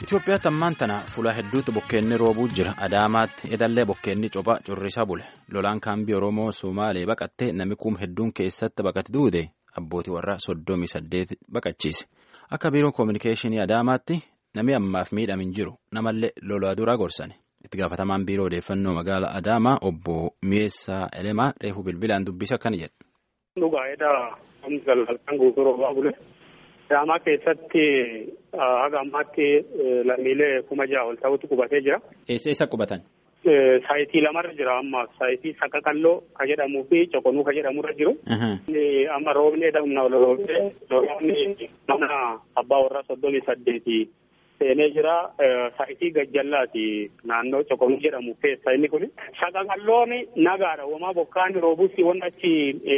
Itoophiyaatti ammaan tana fuula hedduutti bokkeenni roobuu jira. Adaamaatti edallee bokkeenni cophaa currisaa bule. Lolaan kaambii Oromoo Somaalee baqattee namni kuum hedduun keessatti baqate duude abbootii warraa soddomii saddeet baqachiise. Akka biiroo koominikeeshinii Adaamaatti namni ammaaf miidhame hin jiru. Namallee lolaa duraa gorsani. Itti gaafatamaan biiroo odeeffannoo magaalaa Adaamaa obbo Mi'eessaa Elemaa reefuu bilbilaan dubbisa akkana jedha. Dhugaa'eedha. Galgalkaan guutuu roobaa bule. Adaamaa keessatti haga ammaatti lammiilee kuma ja'a ol ta'utu qubatee jira. Eessa eessa qubatan? Saayitii lamarra jira amma saayitii Saqaqalloo ka jedhamuu fi Coqonuu ka jedhamurra jiru. Amma roobni edamna ol roobee roobni mana abbaa warraa soddomii saddeeti seenee jira. Saayitii Gajjallaati naannoo Coqonuu jedhamu keessa inni kun. Saqaqalloon nagaadha. Uumaa bokkaan roobuus waan achi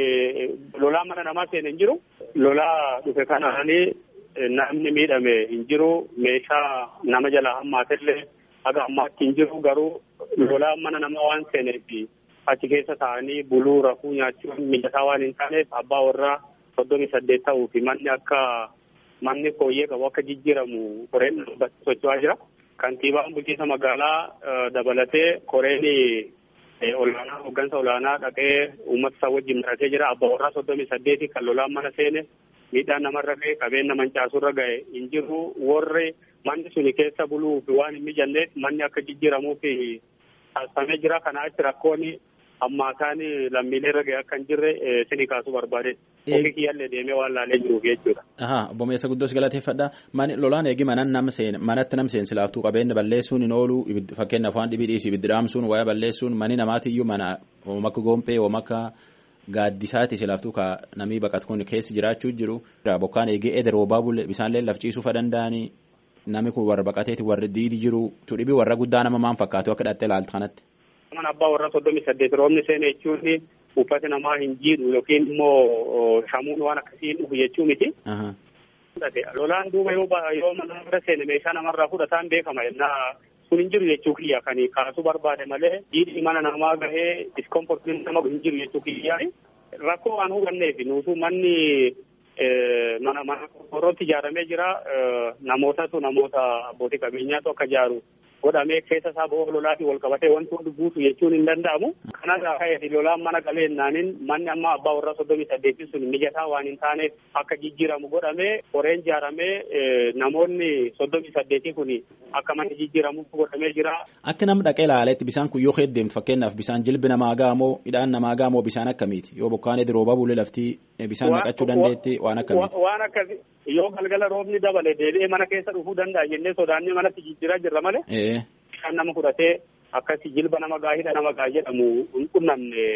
lolaa mana namaa seenee hin jiru. Lolaa dhufe kanaanii namni miidhame hin jiru. Meeshaa nama jalaa hammaatellee haga ammaatti hin jiru garuu lolaa mana namaa waan seeneef achi keessa taa'anii buluu rafuu nyaachuun mijataa waan hin taaneef abbaa warraa soddomii saddeet ta'uu fi manni akka manni fooyyee qabu akka jijjiiramu koreen socho'aa jira. Kantiibaan bulchiinsa magaalaa dabalatee koreen olaanaa hooggansa olaanaa dhaqee uummata isaa wajjin maratee jira. Abbaa warraa soddomii saddeeti kan lolaan mana seene miidhaan namarra ga'e qabeenya mancaasurra ga'e hin jiru warri manni suni keessa buluuf waan hin mijanneef manni akka jijjiiramuuf taasifamee jira. Kana achi rakkoon ammaataan lammiilee irra ga'e akka hin jirre sini kaasuu barbaade. Ofii kiyyaallee deemee waan laalee jiruuf jechuudha. Ahaa obbo Meessa Guddoos galateeffadha. Lolaan eegi manan nam seen manatti nam seensi laaftuu qabeenya balleessuun hin oolu fakkeenyaaf waan dhibii dhiisii ibiddi dhaamsuun wayaa balleessuun mani namaatiyyuu mana oomaka goompee oomaka gaaddisaati silaaftuu ka namii baqatu kun keessa jiraachuu jiru. Bokkaan eegee ede roobaa bulle bisaanlee laf ciisuufa danda'anii namni kun warra baqateeti warri diidi jiru. Dhibii warra guddaa nama maan fakkaatu akka dhattee ilaaltu kanatti. Mana abbaa warra soddomii saddeet roobni seene jechuun uffata namaa hin jiidhu yookiin immoo shamuun waan akkasii dhufu jechuu miti. Lolaan duuba yoo mana bira seene meeshaa namarraa fudhataan beekama yennaa kun hin jiru jechuu kiyya kan kaasuu barbaade malee jiidhi mana namaa gahee diskomfortiin nama hin jiru jechuu kiyya rakkoo waan hubanneef nuutu manni mana mana qorqorrootti ijaaramee jira namootatu namoota abbootii qabeenyaatu akka ijaaru godhamee keessa isaa bo'oo lolaatiin wal qabatee wanti hundi guutu jechuun hin danda'amu. Kanarraa ka'eeti lolaan mana galeennaanin manni amma abbaa warraa soddomii saddeetii sun mijataa waan hin taaneef akka jijjiiramu godhamee qoreen ijaaramee namoonni soddomii saddeetii kun akka manni jijjiiramuuf godhamee jira. Akka namni dhaqee ilaaleetti bisaan kun yoo heddeemtu fakkeenyaaf bisaan jilbi namaa gaamoo midhaan namaa gaamoo bisaan akkamiiti yoo bokkaan edi roobaa bulee laftii bisaan naqachuu dandeetti waan akkamiiti. Waan akkasii yoo galgala roobni dabale deebi'ee mana keessa dhufuu danda'a jennee sodaannee manatti jijjiiraa jirra malee. Bishaan nama fudhatee akkasii jilba nama gaa hidha nama gaa jedhamu hin qunnamne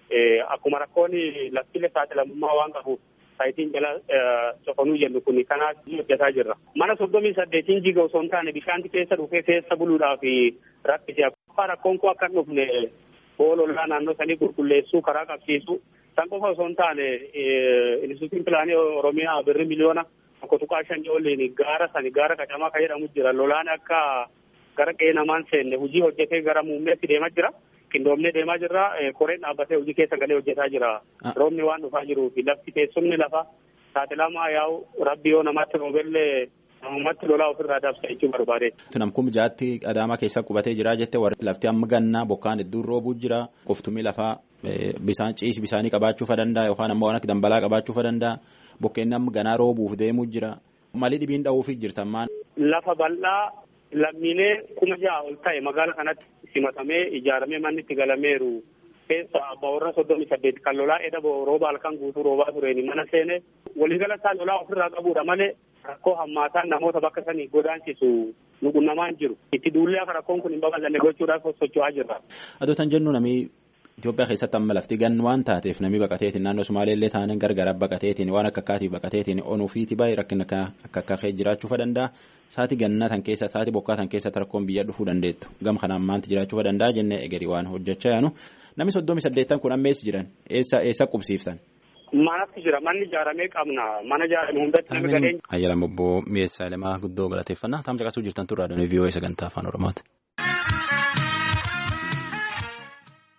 akkuma rakkoon laftilee saaxilamummaa waan qabuuf saayitiin jala cofanuu jennu kun kanaaf hojjetaa jirra. Mana soddomii saddeetiin jiga osoo hin taane bishaanti keessa dhufee keessa buluudhaaf rakkisee akkuma rakkoon kun akka hin dhufne boolollaa naannoo sanii qulqulleessuu karaa qabsiisuu san qofa osoo hin taane instituutiin pilaanii oromiyaa birri miliyoona tokko tuqaa shanii oliin gaara sani gaara qacamaa kan jedhamu jira lolaan akka gara qe'ee namaan seenne hojii hojjetee gara muummeetti deemaa jira. Qindoomnee deemaa jirra. Koreen dhaabbatee hojii keessa galee hojjetaa jira. Roobni waan dhufaa jiruu fi lafti teessumni lafa saaxilamaa yaa'u rabbi yoo namatti roobellee namumatti lolaa ofirraa dabsa jechuu barbaade. Namkum jaatti adaamaa keessa qubatee jira jette warri lafti amma gannaa bokkaan hedduun roobuu jira. Qoftumii lafaa bisaan ciisi bisaanii qabaachuu danda'a yookaan ammoo waan akka dambalaa qabaachuu danda'a. Bokkeenni amma ganaa roobuuf deemuu jira. Malii dhibiin dha'uufii jirtammaan. Lafa bal'aa lammiilee kuma ja'a ol ta'e magaala kanatti simatamee ijaaramee manni itti galameeru keessa abbaa warra soddomii saddeet kan lolaa edda rooba halkan guutuu roobaa tureeni mana seene waliigala isaa lolaa ofirraa qabuudha malee rakkoo hammaataan namoota bakka sanii godaansisu nu qunnamaan jiru itti duullee akka rakkoon kun hin babal'anne gochuudhaaf socho'aa jirra. Adootan jennu namii Itoophiyaa keessatti amma lafti gan waan taateef namni baqateetiin naannoo Sumaaleellee taaneen gargara baqateetiin waan akka akkaatiif baqateetiin onuufiiti baay'ee rakkina akka akka jiraachuu danda'a. Saati gannaa tan keessa saati bokkaa tan keessatti rakkoon biyya dhufuu dandeettu. Gam kanaan maanti jiraachuu danda'a jennee egerii waan hojjechaa yaanu. Namni soddomii saddeettan kun amma eessa jiran? Eessa eessa qubsiiftan? Manatti jira manni ijaaramee qabna mana ijaarame hundatti nama galee. Ayyaala obbo Mi'eessaa Elemaa guddoo galateeffannaa. Taam caqasuu jirtan turraa doonii vii'oo sagantaa afaan Oromooti.